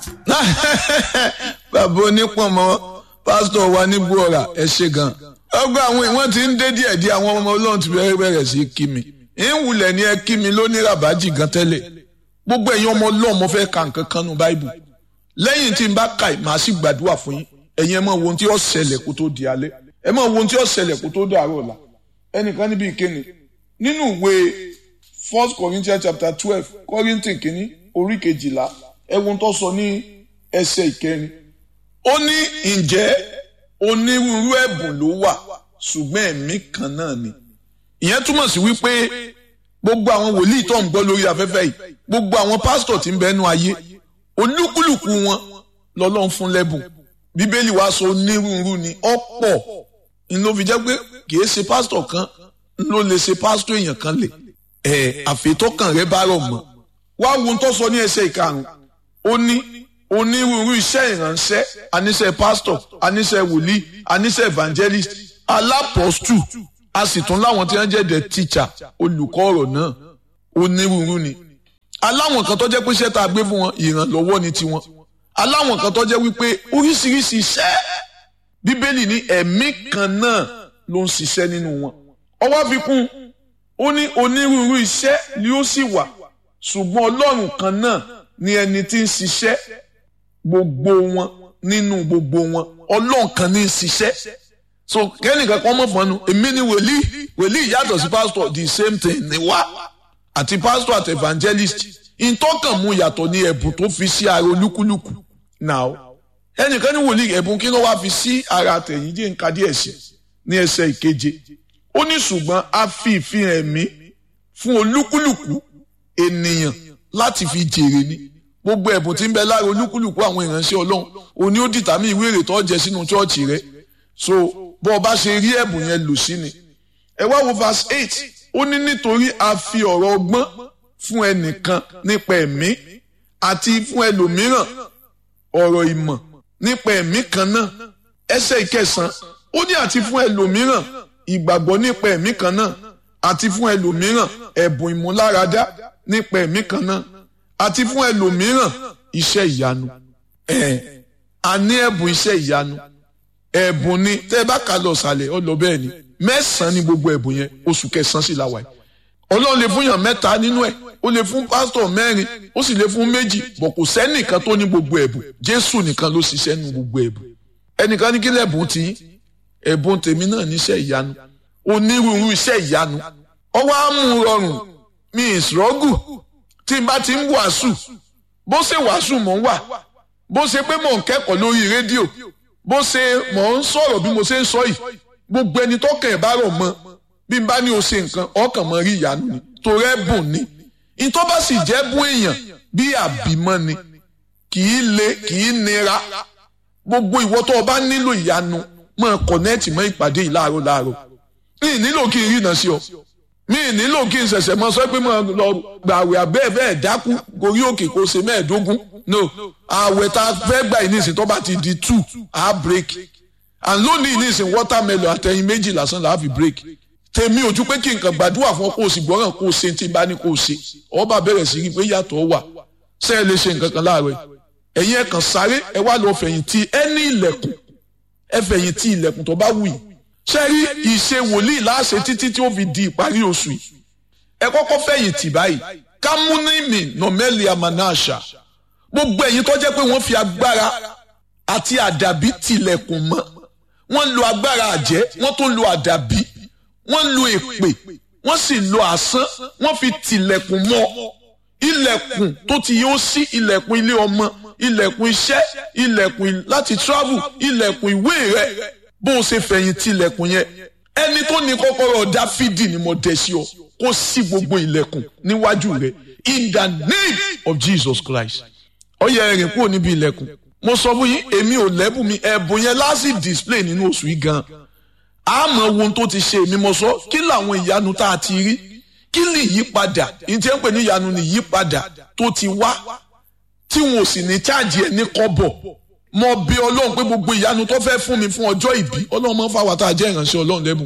bàbá onípọ̀nmọ́ pásítọ̀ wa ní gbọ́ra ẹ ṣe gan. ọgbà àwọn ìwọ̀n ti ń dé díẹ̀ díẹ̀ àwọn ọmọ ọlọ́run ti bẹ̀rẹ̀ bẹ̀rẹ̀ sí kí mi. ìwùlẹ̀ ni ẹ kí mi lóní ràbájì gan tẹ́lẹ̀. gbogbo ẹ̀yin ọmọ ọlọ́run mo fẹ́ ka nǹkan kan nù báìbù. lẹ́yìn tí n bá ka màá sì gbàdúrà fún yín. ẹ̀yin ẹ máa wo ohun tí ó ṣẹlẹ̀ kó tó di alẹ́. ẹ máa wo ohun tí ó ṣẹlẹ̀ kó tó dàárọ̀ ọ̀la. ẹnìkan níbi ìkéni nínú ìwé First Corinthians chapter twelve Kọ́ríńtì kìíní orí kejìlá ẹ̀wọ̀n tó sọ ní ẹsẹ̀ ìkẹrin. ó ní ǹjẹ́ onírúurú ẹ̀bùn ló wà ṣùgbọ́n ẹ̀mí kan náà ni. ìyẹn túmọ̀ sí wípé gbogbo àwọn wòlíì tó ń gbọ́ lórí afẹ́fẹ́ yìí gbogbo àwọn pásítọ̀ tí ń bẹnu ayé olúkúlùkù wọn lọ́lọ́run fún lẹ́bùn bíbélì wá sọ onírúurú ni ọ̀pọ̀ ni ló fi jẹ́ pé kìí ṣe pásítọ̀ kan ló lè ṣe pásítọ̀ èèyàn kan lè ẹ̀ àfẹ́tọ́kàn rẹ bá rọ̀ mọ́ wá wo tó sọ ní ẹsẹ̀ ìkarùn ó ní onírúurú iṣẹ́ ìránṣẹ́ aníṣẹ́ pásítọ̀ aníṣẹ́ wòlíì aníṣẹ́ evangelist alápọ̀stù a sì tún láwọn tí wọ́n jẹ́ the teacher olùkọ́ ọ̀rọ̀ náà onírúurú ni aláwọn kan tó jẹ́ pé iṣẹ́ tá a gbé fún wọn ìrànlọ́wọ́ ni tiwọn aláwọn kan tó jẹ́ wípé oríṣiríṣi iṣẹ́ bíbélì ní ẹ̀mí kan náà ló ń ṣiṣẹ́ nínú wọn ọwọ́ fi kún ó ní onírúurú iṣẹ́ ni ó sì wà ṣùgbọ́n ọlọ́run kan náà ni ẹni tí ń ṣiṣẹ́ gbogbo wọn nínú gbogbo wọn ọlọ́run kan ní í ṣiṣẹ́ so kẹ́nìkan kan mọ̀ fọ́nù èmi ni wòlíì wòlíì yàtọ̀ sí pásítọ̀ the same thing ni wá àti pásítọ̀ àti evangelist ìtọ́kàn mu yàtọ̀ ní ẹ̀bùn tó fi sí ara olúkúlùkù now ẹnìkan ní wòlíì ẹ̀bùn kí ló wá fi sí ara àtẹ̀yìn jẹ́ nǹkan díẹ̀ sí ní ẹsẹ̀ ìkeje ó ní ṣùgbọ́n a fi ìfihàn ẹ̀mí fún olúkúlùkù ènìyàn láti fi jèrè ni gbogbo ẹ̀bùn tí ń bẹ lára olúkúlùkù àwọn ìránṣẹ́ ọlọ́run òní ó dìtàmí ìwé èrè tó jẹ sínú chọ́ọ̀chì rẹ so bó o bá ṣe rí ẹ̀bùn yẹn lò sí ni. ẹ wá wo verse eight ó ní nítorí a fi ọ̀rọ̀ ọgbọ́n fún ẹnìkan nípa ẹ̀mí àti fún ẹlòmíràn ọ̀rọ̀ ìmọ̀ nípa ẹ̀mí kan náà ẹsẹ̀ ìkẹsàn ó ní àti fún ẹlòmíràn ìgbàgbọ́ nípa ẹ̀mí kan náà àti fún ẹlòmíràn ẹ̀bùn ìmúláradá nípa ẹ̀mí kan náà àti fún ẹlòmíràn iṣẹ́ ìyanu ẹ̀ a ní ẹ̀bùn iṣẹ́ ìyanu ẹ̀bùn ni tẹ́ ẹ bá kà lọ sàlẹ̀ ọ lọ bẹ́ẹ̀ ni mẹ́sàn-án ni gbogbo ẹ̀bùn yẹn oṣù kẹsàn-án sì la wà yìí ọlọ́run lè fún yàn mẹ́ta nínú ẹ̀ ó lè fún pásítọ̀ mẹ́rin ó sì lè fún méjì bọ̀ kò sẹ́nìkan tó ní gbogbo ẹ̀bùn jésù nìkan ló ṣiṣẹ́ nu gbogbo ẹ̀bùn ẹnìkan ní kí lẹ́bùn tí ẹ̀bùn tèmi náà níṣẹ́ ìyanu onírúurú iṣẹ́ ìyanu ọwọ́ á mú rọrùn mi ìṣòrọ́gù tí n bá ti ń wàásù bó ṣe wàásù mò ń wà bó ṣe pé mò ń kẹ́kọ̀ọ́ lórí rédíò bó ṣe mò ń sọ̀rọ̀ bí mo ṣe ń sọ yìí gbogbo ẹni tó kàn ẹ̀ bá rọ̀ mọ́ bí n bá ní o ṣe nǹkan ọkàn mọ́ rí ìyanu ni torí ẹ̀bùn ni ìtọ́ bá sì jẹ́ bún èèyàn bí àbímọ́ ni kì í le kì í nira gbogbo ìwọ tó o bá nílò ìyanu máa kọ̀nẹ́ẹ̀tì mọ́ ìpàdé yìí láàárọ̀ láàárọ̀ mi nílò kí n rí iná sí ọ mi nílò kí n ṣẹ̀ṣẹ̀ mọ sọ pé mo lọ gbàwé abẹ́ bẹ́ẹ̀ dákú gorí òkè kó ṣe mẹ́ẹ̀ẹ́dógún no àwẹ̀ tá a fẹ́ gbà yìí nísìnyí tó bá ti di two a break and lónìí nísìnyí watermelon àtẹ̀yìn méjì lásán là á fi break tèmi ojú pé kí nǹkan gbàdúrà fún ọ kó o sì gbọ́ràn kó o ṣe tí n bá ní kó o ṣe ọba bẹ̀rẹ̀ sí rí pé yàtọ̀ wà ṣé ẹ lè ṣe nǹkan kan láàárọ̀ ẹ̀yin ẹ̀ kàn sáré ẹ wá lọ fẹ̀yìntì ẹ ní ilẹ̀kùn ẹ fẹ̀yìntì ilẹ̀kùn tó bá wù yìí ṣe rí ìṣe wòlíì láṣẹ títí tí ó fi di ìparí oṣù yìí ẹ kọ́kọ́ fẹ̀yìntì báyìí kámúnímì nọ̀mẹ́lì amanásà gbogbo ẹ̀yin tó jẹ́ pé wọ́n fi agbára àti àdàbí tilẹ̀kùn mọ́ wọ́n lo agbára àjẹ́ wọ́n tún lo àdàbí wọ́n lo èpè wọ́n sì lo àsán wọ́n fi tilẹ̀kùn mọ́ ilẹ̀kùn tó ti yóò sí ilẹ̀kùn ilé ọmọ ilẹ̀kùn iṣẹ́ ilẹ̀kùn láti travel ilẹ̀kùn ìwé rẹ̀ bó o ṣe fẹ̀yìn tilẹ̀kùn yẹn ẹni tó ní kọ́kọ́rọ́ dáfídì ni mo dẹ̀ sí ọ kó sí gbogbo ilẹ̀kùn níwájú rẹ̀ in the name of Jesus Christ ó yẹ ẹ̀rìn kúrò níbi ilẹ̀kùn mo sọ fún yín èmi ò lẹ́bùn mi ẹ̀bùn yẹn láti display nínú oṣù yìí gan àmọ́ ohun tó ti ṣe èmi mo sọ kí làwọn ìyanu tá a ti rí kí ni ìyípadà ìtẹ́ ń pè ní ìyanu ni ìyípadà tó ti wá tí wọn ò sì ní cháàjì ẹ̀ ní kọ́bọ̀ mo bí ọlọ́run pé gbogbo ìyanu tó fẹ́ fún mi fún ọjọ́ ìbí ọlọ́run máa ń fà wá tá a jẹ́ ìránṣẹ́ ọlọ́run lẹ́bùn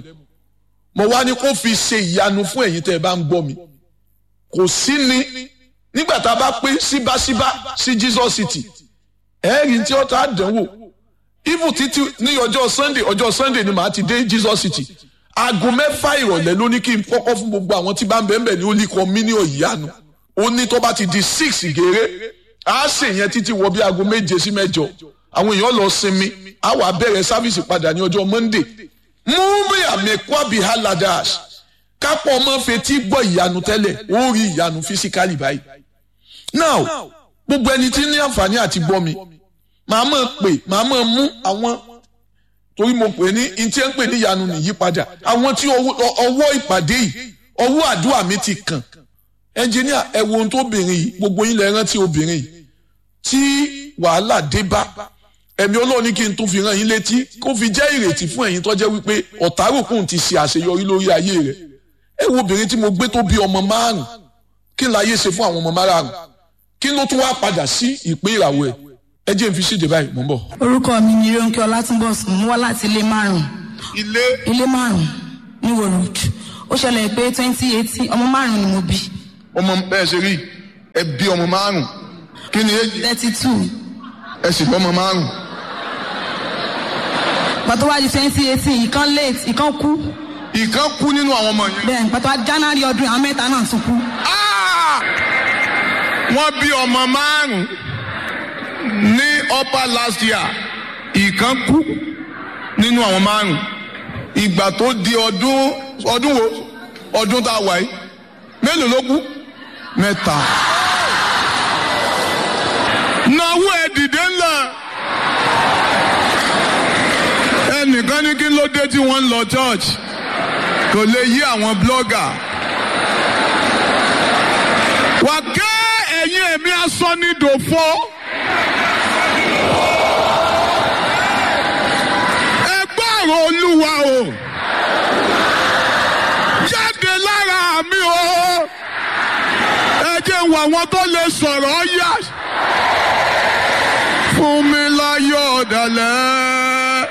mo wá ní kó fi ṣe ìyanu fún ẹ̀yin tẹ́ ẹ bá ń gbọ́ mi kò sí ni nígbà tá a bá pé síbáṣíbá sí Jesus City ẹ̀ẹ́rì tí ọ̀tá àdánwò even títí ní ọjọ́ sunday ọjọ́ sunday ni màá ti dé jesus city aago mẹ́fà ìrọ̀lẹ́ ló ní kí n kọ́kọ́ fún gbogbo àwọn tí bá ń bẹ̀ẹ́ ní olú ikọ̀ mílíọ̀nù ìyanu ó ní tó bá ti di six gèrè á ṣe yẹn títí wọ bí aago méje sí mẹ́jọ àwọn èèyàn lọ sinmi á wà bẹ̀rẹ̀ sáfìsì padà ní ọjọ́ monday múmi àmẹ́kọ́ àbí haladas kápọ̀ ọmọ fetí gbọ́ ìyanu tẹ́lẹ̀ ó rí ìyanu fisikali báyìí now gbogbo ẹni tí ní àǹfààní àti gbọ́ mi màá mọ̀ pé màá mọ̀ mú àwọn torí mo pè ní ntí ẹ ń pè ní ìyanu nìyípadà àwọn tí ọwọ́ ìpàdé yìí ọwọ́ àdúrà mi ti kàn ẹnjìníà ẹ wo ohun tó obìnrin yìí gbogbo yín lẹ rántí obìnrin yìí tí wàhálà dé bá ẹ̀mí ọlọ́run ní kí n tún fi rán yín létí kó fi jẹ́ ìrètí fún ẹ̀yin tó jẹ́ wípé ọ̀tárùkùn ti ṣe àṣeyọrí lórí ayé rẹ̀ ẹ wo obìnrin tí mo gbé tó bí ọmọ márùn kí n láyé ṣe fún àwọn ọmọ márùn kí ló tún wá padà sí ìpín ìràwọ̀ ẹ̀ ẹ jẹ́ n fi síde báyìí mò ń bọ̀. orúkọ mi ni ronke ọlátúnbọ̀sùn mo wá láti ilé márùn ilé ilé márùn ní wòròd ó ṣẹlẹ̀ pé twenty eighteen ọmọ márùn ni mo bí ọmọ bẹ́ẹ̀ ṣe rí ẹ bí ọmọ márùn kí ni èjì thirty two ẹ sì lọ́mọ márùn. pàtó wá di twenty eighteen ìkan late ìkan kú ìkan kú nínú àwọn ọmọ yẹn. bẹ́ẹ̀ pàtó wá january ọdún àwọn mẹ́ta náà tún kú. wọ́n bí ọmọ márùn ní upper last year ìkan kú nínú àwọn márùn ìgbà tó di ọdún ọdún wo ọdún tá a wà yìí mélòó ló kú mẹ́ta. náwó ẹ dìde ńlá ẹnìkan ní kí ló dé tí wọ́n ń lọ church kò lè yí àwọn blogger. wà ké ẹ̀yin ẹ̀mí asán ní dòfo. ẹ gbọ́rọ̀ olúwa o jáde lára mi o ẹ jẹ́ wọ àwọn tó lè sọ̀rọ̀ yá fún mi láyọ̀ ọ̀dàlẹ̀.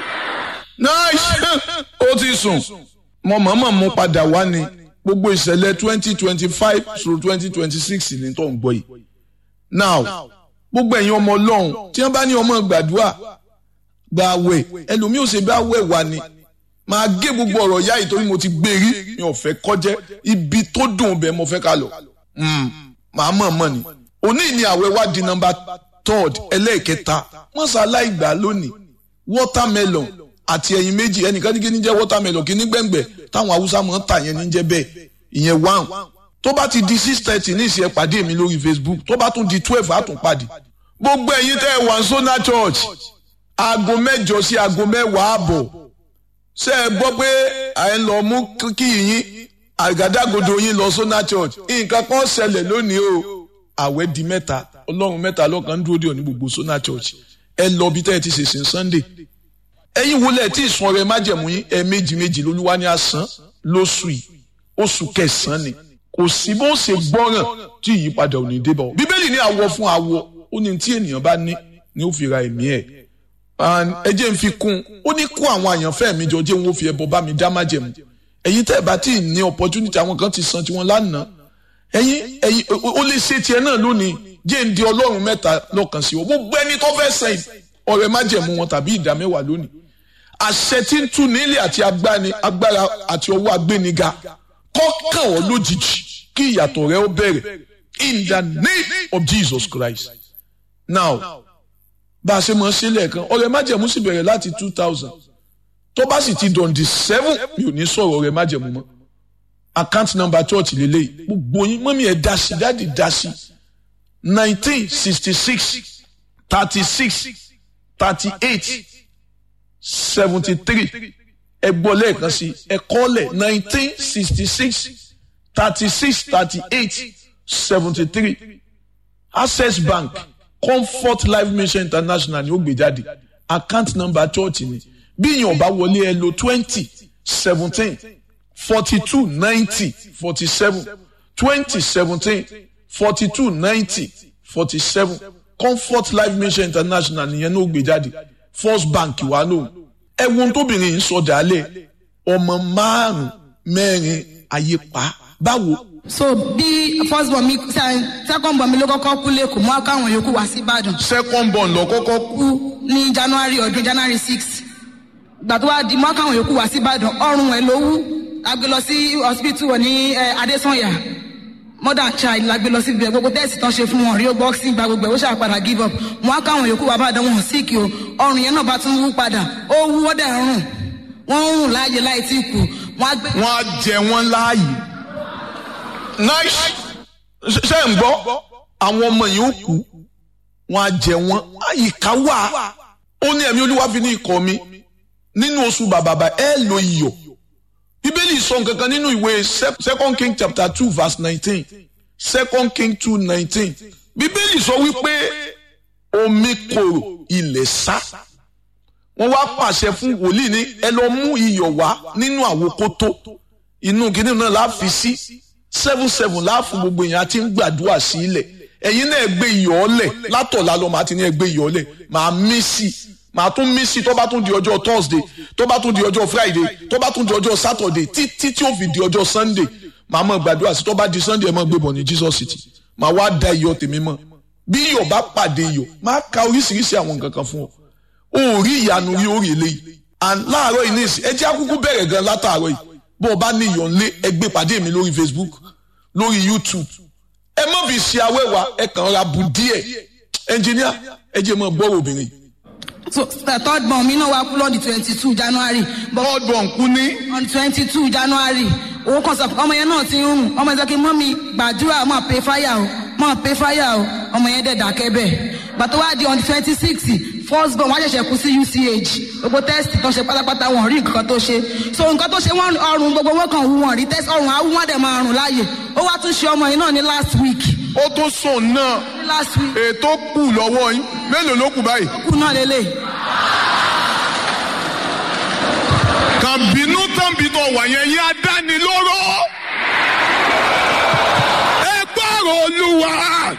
nice ó ti sùn mo mọ̀ọ́mọ̀ mú padà wá ni gbogbo ìṣẹ̀lẹ̀ twenty twenty five through twenty twenty six ní tó ń gbọ́ yìí now gbogbo ẹ̀yin ọmọ ọlọ́run tí wọ́n bá ní ọmọ gbàdúrà gba àwẹ̀ ẹlòmíì ò ṣe bá àwẹ̀ wà ni máa gé gbogbo ọ̀rọ̀ yá yìí torí mo ti gbé rí mi ò fẹ́ kọjẹ́ ibi tó dùn bẹ́ẹ̀ mo fẹ́ ká lọ màá mọ̀ mọ̀ ni òní ni àwẹ̀ wá di nọ́mbà third ẹlẹ́ẹ̀kẹta mọ́sálá ìgbà lónìí watermelon àti ẹyin méjì ẹnìkan ní kí ní jẹ́ watermelon kí ní gbẹ̀ngbẹ̀ táwọn haúsá mọ̀ ń tà yẹn ní jẹ́ bẹ́ẹ̀ ìyẹn one tó bá ti di six thirty ní ìsìn ẹ pàdé mi lórí facebook tó bá tún di twelve á tún pàdé gbogbo ẹ̀yin tẹ́ ẹ wà ń sọ́nà church aago mẹ́jọ sí aago mẹ́wàá àbọ̀ ṣé ẹ gbọ́ pé à ń lọ mú kí yín àgádágodo yín lọ sọ́nà church nǹkan kan ṣẹlẹ̀ lónìí o àwẹ̀ di mẹ́ta ọlọ́run mẹ́ta lọ́kàn ń dúró dé òní gbogbo sọ́nà church ẹ lọ bí tẹ́ ẹ ti ṣèṣin sunday ẹ̀yin wọlé tí ìsun ọrẹ májẹ̀mú yín ẹ méjì méjì lolúwa ní àsán lóṣù yìí oṣù kẹsàn-án ni kò sí bó ṣe gbọ́ràn tí ìyípadà ò ní dé bá ọ bíbélì ní àwọ̀ fún àwọ̀ ó ní tí ènìyàn bá ní ni ó fi ra ẹ̀mí ẹ̀ ẹ jẹ́ n fi kún ó ní kó àwọn àyànfẹ́ mi jọ jẹ́ wọn ó fi ẹbọ bá mi dá májẹ̀mú ẹ̀yin tẹ́ ẹ bá tí ì ní opportunity àwọn kan ti san tiwọn lánàá ẹ̀yin ẹ̀yin ó lè ṣe tiẹ̀ náà lónìí jẹ́ ń di ọlọ́run mẹ́ta lọ́kàn sí ọ gbogbo ẹni tó fẹ́ sẹ́yìn ọ̀rẹ́ májẹ̀mú wọn tàbí ìdá mẹ́wàá lónìí àṣẹ tí ń tú nílé àti agbára àti ọwọ́ agbéniga kọ́kàn ọ́ lójijì kí ìyàtọ̀ rẹ ó bẹ̀rẹ̀ in the name of Jesus Christ now bá a ṣe mọ̀ ṣe lẹ́ẹ̀kan ọ̀rẹ́ májẹ̀mú sì bẹ̀rẹ̀ láti two thousand tó bá sì ti dọ̀ǹdì seven mi ò ní sọ̀rọ̀ ọ̀rẹ́ májẹ̀mú mọ́ account number church lélẹ́yìí gbogbo yín mọ́mí ẹ̀ dá sí dáàdì dá sí nineteen sixty six thirty six thirty eight seventy three ẹ gbọ́ lẹ́ẹ̀kan sí ẹ kọ́lẹ̀ nineteen sixty six thirty six thirty eight seventy three access bank comfort life mission international ni ó gbé jáde account number church ni bí èèyàn bá wọlé ẹ lo twenty seventeen forty two ninety forty seven twenty seventeen forty two ninety forty seven comfort life mission international nìyẹn ló gbé jáde first bank wà lóhùn ẹwọn tóbìnrin yìí sọ dálẹ̀ ọmọ márùn mẹ́rin ayé pa báwo so bí first born mi se- second born mi ló kọ́kọ́ kú lẹ́kọ̀ọ́ mọ́ káwọn yòókù wá sí ìbàdàn second born lọ kọ́kọ́ kú kú ní january ọdún january six ìgbà tó wá di mọ́ káwọn yòókù wá sí ìbàdàn ọrùn ẹ̀ ló wú a gbé lọ sí hospital wọn ní eh, adesanya mother child la gbé lọ sí ibẹ̀ gbogbo tẹ́sì tán ṣe fún wọn rí boxing gba gbogbo ẹ̀ ó ṣàpadà give up mọ́ káwọn yòókù wá bàdàn wọn síkì o ọrùn yẹn náà bá tún wú padà ó wú ó dẹ̀ ń rùn wọ́n ń rùn láàyè láì tí kù wọ́n á gbé wọ́n á jẹ wọ́n láàyè nice ṣe ń gbọ́ àwọn ọmọ yìí ó kú wọ́n á jẹ wọ́n àyíká wà ó ní ẹ̀mí olúwa fi ní ikọ̀ mi nínú oṣù bàbàbà ẹ lo iyọ̀ bíbélì sọ nǹkan kan nínú ìwé Se- second king chapter two verse nineteen second king two nineteen bíbélì sọ wípé omi korò ilẹ̀ sá wọ́n wá pàṣẹ fún wòlíì ní ẹ lọ mú iyọ̀ wá nínú àwòkótó inú kìnìún náà la fi sí seven seven láàfin gbogbo èèyàn àti ń gbàdúrà sí ilẹ̀ ẹ̀yin náà gbé iyọ̀ ọlẹ̀ látọ̀lá lọ màá ti ní ẹ gbé iyọ̀ ọlẹ̀ màá mí sí i màá tún mí sí i tó bá tún di ọjọ́ thursday tó bá tún di ọjọ́ friday tó bá tún di ọjọ́ saturday títí tí ó fi di ọjọ́ sunday màá mọ̀ gbàdúrà sí tó bá di sunday ẹ̀ mọ̀ gbé bọ̀ ní jesus city màá wá da iyọ̀ tèmi mọ̀ bí iyọ̀ bá pàdé iyọ̀ máa ka oríṣiríṣi àwọn nǹkan kan fún ọ o rí ìyanu rí orí eléyìí and láàárọ̀ yìí ní ìsìn ẹ jẹ́ àkúkú bẹ̀rẹ̀ gan látàárọ̀ yìí bó o bá ní ìyọ̀nlé ẹ gbé pàdé mi lórí facebook lórí youtube ẹ má fi ṣe awẹ́wà ẹ kàn ra bù díẹ̀ ẹnjìníà ẹ jẹ́ mọ́ gbọ́rọ̀ obìnrin. so the third born mi náà wá kú lọ́ọ̀dì twenty two january but third born kú ní on twenty two january owó kan sọ ọmọ yẹn náà ti ń rùn ọmọ yẹn sọ pé mọ́mí gbàdúrà máa pay fire o máa pay fire o ọmọ yẹn dẹ̀ dákẹ́ bẹ́ẹ̀ gbàtọ́ wá di on twenty six first born wọ́n ṣẹ̀ṣẹ̀ kú sí uch gbogbo test tó ṣe pátápátá wọn ò rí nǹkan tó ṣe so nǹkan tó ṣe wọ́n ọrùn gbogbo wọn kàn wú wọn rí test ọrùn awú wọn dẹ̀ máa rùn láàyè ó wá tún ṣe ọmọ yìí náà ní last week ó tún sùn náà ní last week ètò kù lọ́wọ́ yín mélòó ló kù báyìí. kú náà lélẹ̀ kàn bínú tán bí tó wà yẹn yín adánilóró. ẹ gbọ́rọ̀ olúwa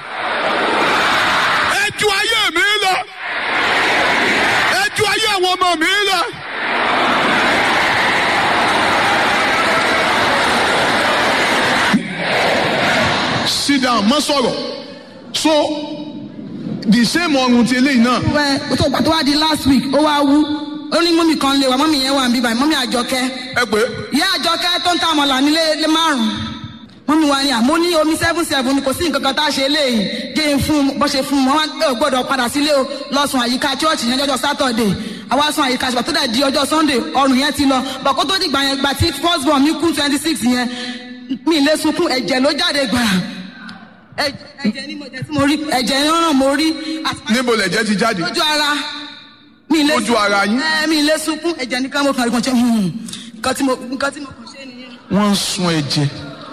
ẹ ju ayé mi lọ ẹ ju ayé àwọn ọmọ mi lọ. sit down má sọ̀rọ̀ so the same ọrùn ti eléyìí náà. wẹ́ tó gbàtọ́ wá di last week ó wá wú ó ní mọ́mí kan lè wá mọ́mí yẹn wà ń bí báyìí mọ́mí àjọkẹ́ ẹ pé ìyá àjọkẹ́ tó ń ta àmọ̀là nílé lé márùn-ún mọ́mí wa ni àmọ́ ní omi seven seven kò sí nǹkan kan tá a ṣe léyìí jẹ́ ń fún un bó ṣe fún un wọ́n ò gbọ́dọ̀ padà sílé o lọ́sùn àyíká chọ́ọ̀chì yẹn lọ́jọ́ sátọ̀dẹ̀ àwa sùn àyíká ṣùgbọ́n tó dẹ̀ di ọjọ́ sunday ọrùn yẹn ti lọ bọ̀ kó tó dìgbà yẹn gbà tí first born mi kú twenty six yẹn mi lè sunkún ẹ̀jẹ̀ ló jáde gbàrà ẹ̀jẹ̀ ẹ̀jẹ̀ ni mo jẹ́ tí mo rí ẹ̀jẹ̀ yẹn ràn mo rí àti níbo lẹ̀jẹ̀ ti jáde. lójú ara mi lè Lójú ara yín? ẹ mi lè sunkún ẹ̀jẹ̀ nìkan mo kàn rí kan ṣe hmm, nǹkan tí mo nǹkan tí mo kàn ṣe nìyẹn. wọ́n ń sun ẹ̀jẹ̀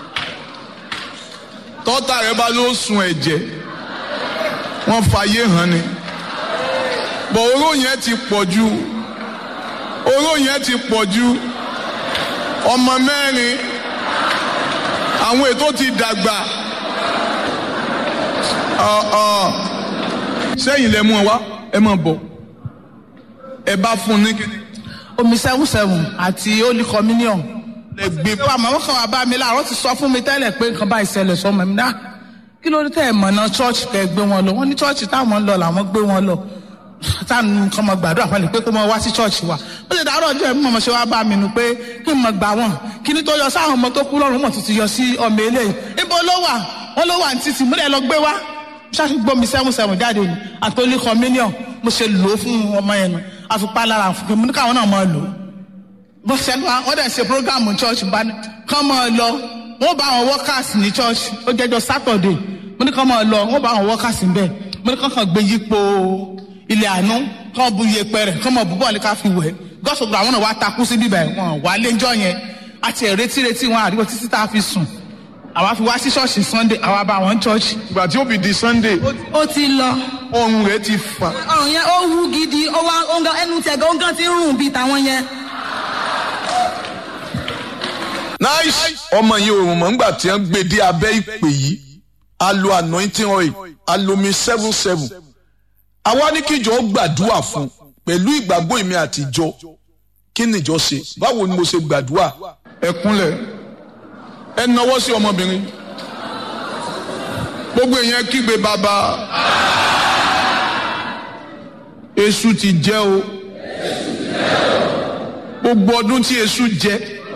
tọ́tà rẹ bá ló sun ẹ̀jẹ̀ wọ́n fàyè hàn ni bọ̀ oró yẹn ti pọ̀ ju oró yẹn ti pọ̀ ju ọmọ mẹ́rin àwọn ètò ti dàgbà Ọ̀, ọ̀. sẹ́yìn lẹ mú ọ wá ẹ máa bọ̀ ẹ bá fún un ní kíni omi seven seven àti holy communion. ẹ gbé pé àmọ́ wọn kàn wá bá mi láàárọ̀ ti sọ fún mi tẹ́lẹ̀ pé nǹkan bá ìṣẹ̀lẹ̀ sọmọ mi náà kí ló dé tẹ́ ẹ̀ mọ̀nà chọ́ọ̀chì kẹ́ ẹ gbé wọn lọ wọ́n ní chọ́ọ̀chì táwọn ń lọ làwọn gbé wọn lọ táwọn nǹkan mọ̀ gbàdúrà fún mi pé kó mọ wá sí chọ́ọ̀chì wa ó lè dàárọ̀ ọjọ́ ẹ̀mí mọ̀ ṣe wá bá mi nù pé kí n mọ̀ gbà wọ́n kí ni tó yọ sáwọn ọmọ tó kú lọ́rùn mọ̀ tuntun yọ sí ọmọ eléyìí ibo ló wà wọ́n ló wà ní títì múlẹ̀ lọ gbé wá ṣáàṣì gbómi seven seven jáde ni àtòlí communion mo ṣe lò ó fún ọmọ yẹn nu àfipá lára fún mi káwọn náà máa lò ó bó ṣe ń wá wọ́n dẹ̀ ṣe programu church bá ní kán máa lọ wọ́n bá àwọn workers ní church ó jẹ́jọ́ saturday mo ní kán máa lọ wọ́n bá àwọn workers ń bẹ̀ mo ní kán kàn gbé yípo ilé àánú kán bu iyepe rẹ̀ kán máa bu bọ́ọ̀lù ká fi wẹ̀ gọ́sọ̀gbọ̀ àwọn náà wá takú sí bíbẹ̀ wọn wà léjọ́ yẹn àti ẹ̀rẹ́tí retí wọn àdúgbò títí tá a fi sùn àwa fi wá sí ṣọ́ọ̀ṣì sunday àwa bá wọn church ìgbà tí ó fi di sunday ó ti lọ ọrùn rẹ ti fà. ọrùn yẹn ó wú gidi ó wá ó ń gan ẹnu tẹ̀gẹ́ ó ń gan ti ń rùn bíi tàwọn yẹn. nice ọmọ yìí òrùn mọ̀ nígbà tí wọ́n gbé dé abẹ́ ìpè yìí a lo anointing oil a lo mi seven seven àwa ní kíjọ gbàdúrà fún pẹ̀lú ìgbàgbọ́ èmi àtijọ́ kí nìjọ ṣe báwo ni mo ṣe gbàdúrà ẹ kúnlẹ̀ ẹ nawọ́ sí ọmọbìnrin gbogbo èèyàn kígbe bàbá èṣù ti jẹ o gbogbo ọdún tí èṣù jẹ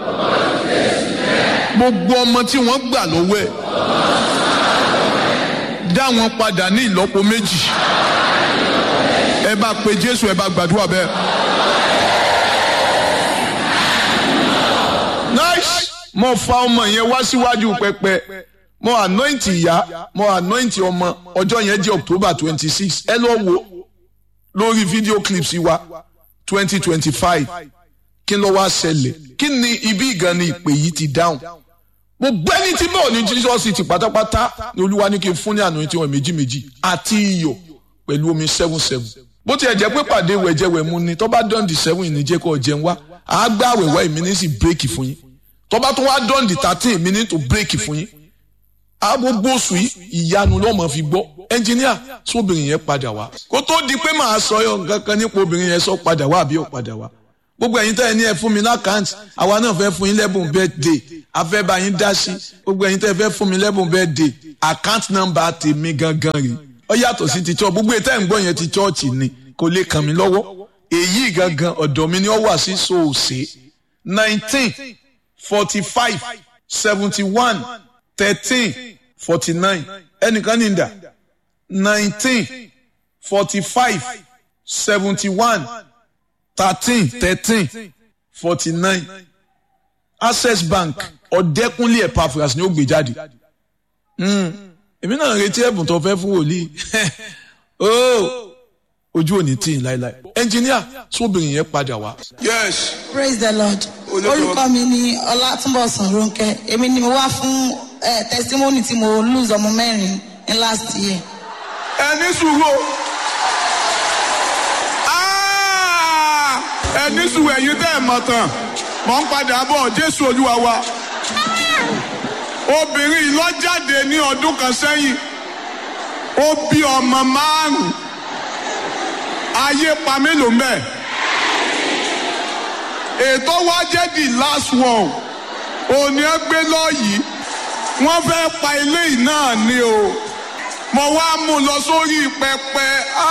gbogbo ọmọ tí wọ́n gbà lọ́wọ́ ẹ̀ dá wọn padà ní ìlọ́po méjì ẹ bá pe Jésù ẹ bá gbàdúrà bẹ́ẹ̀. nice mo fa ọmọ yẹn wá síwájú pẹpẹ mo anoint ìyá mo anoint ọmọ ọjọ́ yẹn jẹ́ October twenty six ẹ lọ wo lórí video clips wa twenty twenty five kí ló wá ṣẹlẹ̀ kí ni ibi ìgan ni ìpè yìí ti dáhùn gbogbo ẹni tí bọ́ọ̀ ní Jesus ti pátápátá ni olúwa ní kí n fún ní anointing wọn méjì méjì àti iyọ̀ pẹ̀lú omi seven seven bó tiẹ̀ jẹ́ pé pàdé wẹ̀jẹ̀wẹ̀mu ni tó bá dán di seven ìníjẹ́ kó jẹun wá àágbá àwẹ̀wá èmi ní sì bírèkì fún yín tó bá tún wá dán di thirteen èmi ní tó bírèkì fún yín agbogbo oṣù yìí ìyanu lọ́mọ fi gbọ́ ẹnjìníà sóbìnrin yẹn padà wá kó tó di pé màá sọ yọ nǹkan kan nípa obìnrin yẹn sọ padà wá àbí ò padà wá gbogbo ẹ̀yin tẹ́ ẹ ní ẹ fún mi lákàntì àwa náà fẹ́ fún yín lẹ́bùn birthday afẹ́ bá yín dá sí gbogbo ẹ̀yin tẹ́ ẹ fẹ́ fún mi lẹ́bùn birthday account number tèmi gangan rè ó yàtọ̀ sí ti church gbogbo ètò ẹ̀ ń gbọ́ yẹn ti church ni kò lè kàn mí lọ́wọ́ èyí gangan ọ̀dọ̀ mi ni ó wà sí soose nineteen forty five seventy one thirteen forty nine ẹnìkan ní ìdá nineteen forty five seventy one thirteen thirteen forty nine access bank ọ̀dẹ́kúnlé epaphras ni ó gbé jáde èmi náà retí ẹ̀bùn tó fẹ́ fún wòlíì ojú òní tí ì láéláé ẹnjìníà sóbìnrin yẹn padà wá. yes praise the lord orúkọ mi ni ọlátúnbọ̀sán ronke èmi ni mo wá fún eh, testimony tí mo lose ọmọ mẹ́rin ní last year. ẹni sùúrù ẹni sùúrù ẹ̀yin tẹ́ ẹ̀ mọ̀ tán mọ̀ ń padà bọ̀ jésù olúwa wa obìnrin ló jáde ní ọdún kan sẹ́yìn ó bí ọmọ márùn-ún ayé pa mélòó mẹ́ẹ̀ ètò wa jẹ́ the last one òní ẹ gbé lọ́yìí wọ́n fẹ́ pa ilé yìí náà ni o mo wá mú lọ sórí pẹpẹ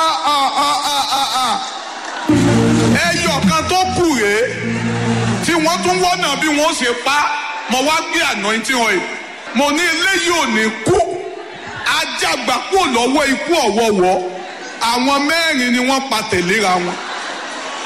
ẹyọ kan tó kù rèé tí wọ́n tún wọ́nà bí wọ́n ṣe pa mo wá gbé anointing oil mo ní eléyìí ò ní kú ajá gbà kúrò lọ́wọ́ ikú ọ̀wọ́wọ́ àwọn mẹ́rin ni wọ́n pa tẹ̀léra wọn